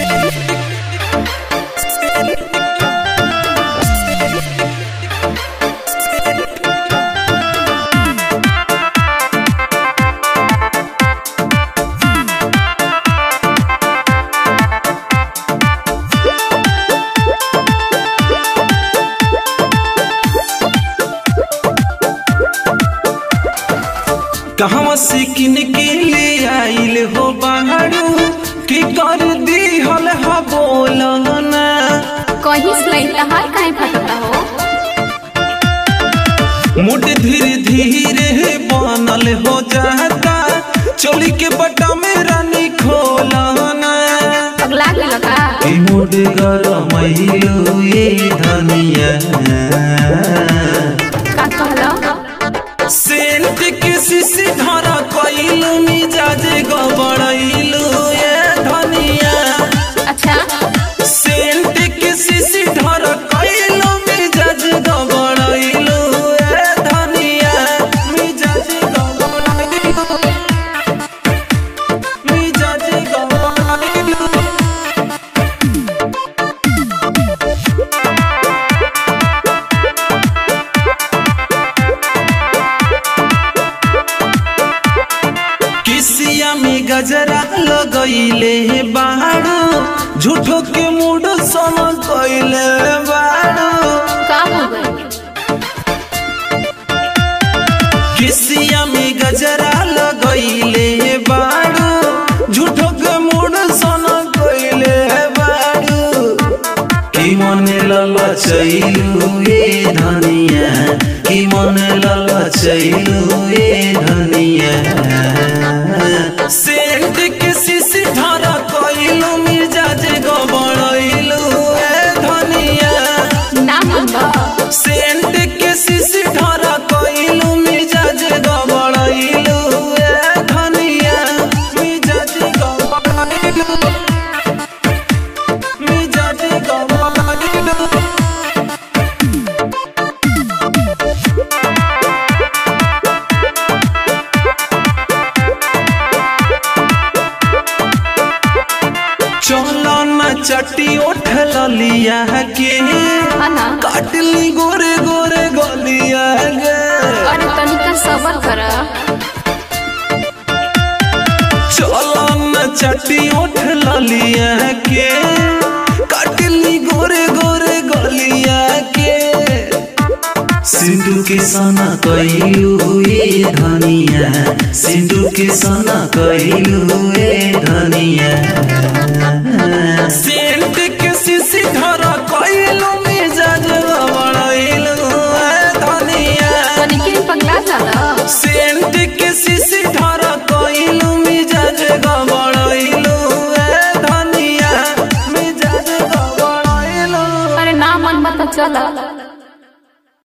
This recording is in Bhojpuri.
कहवा से किन के ले आइल हो बाहरू की कर दी हल हा बोलना कहीं से तहार काहे फटता हो मुड धीरे धीरे बनल हो जाता चोली के बटा में रानी खोलना पगला गेल का ई मुड गरमैलू ये धनिया का कहलो सेंट के सिसी धरा कइलू मिजाज गबड़ैलू ये धनिया अच्छा सेंट के सिसी धरा कइलू मिजाज गबड़ैलू ये धनिया मिजाज गबड़ैलू मिजाज गबड़ैलू किसिया में गजरा लगैले बाड़ो झूठो के मूड सम कैले बाड़ो का हो गई किसिया में गजरा लगैले बाड़ो झूठो के मूड सम कैले बाड़ो की मन ललचैलू ए धनिया की मन ललचैलू ए धनिया सेंट के सिसी धरा कइलू मिर्जाज गबड़ैलू ए धनिया ना मनबो सेंट के सिसी धरा कइलू मिर्जाज गबड़ैलू ए धनिया मिर्जाज गबड़ैलू मिर्जाज गबड़ैलू चलो न चटी उठल लिया के ना काटली गोरे गोरे गलिया गे अरे तनिका सबर कर चलो न चटी उठल लिया के काटली गोरे गोरे गलिया के सिंधु के सना कहिलू ए धनिया सिंधु के सना कहिलू ए धनिया सेंट के सिसी धरा कहिलू मिजाज बड़ैलू ए धनिया तनिके पगला जाला सेंट के सिसी धरा कहिलू मिजाज गबड़ैलू ए धनिया मिजाज गबड़ैलू अरे ना मन मत चला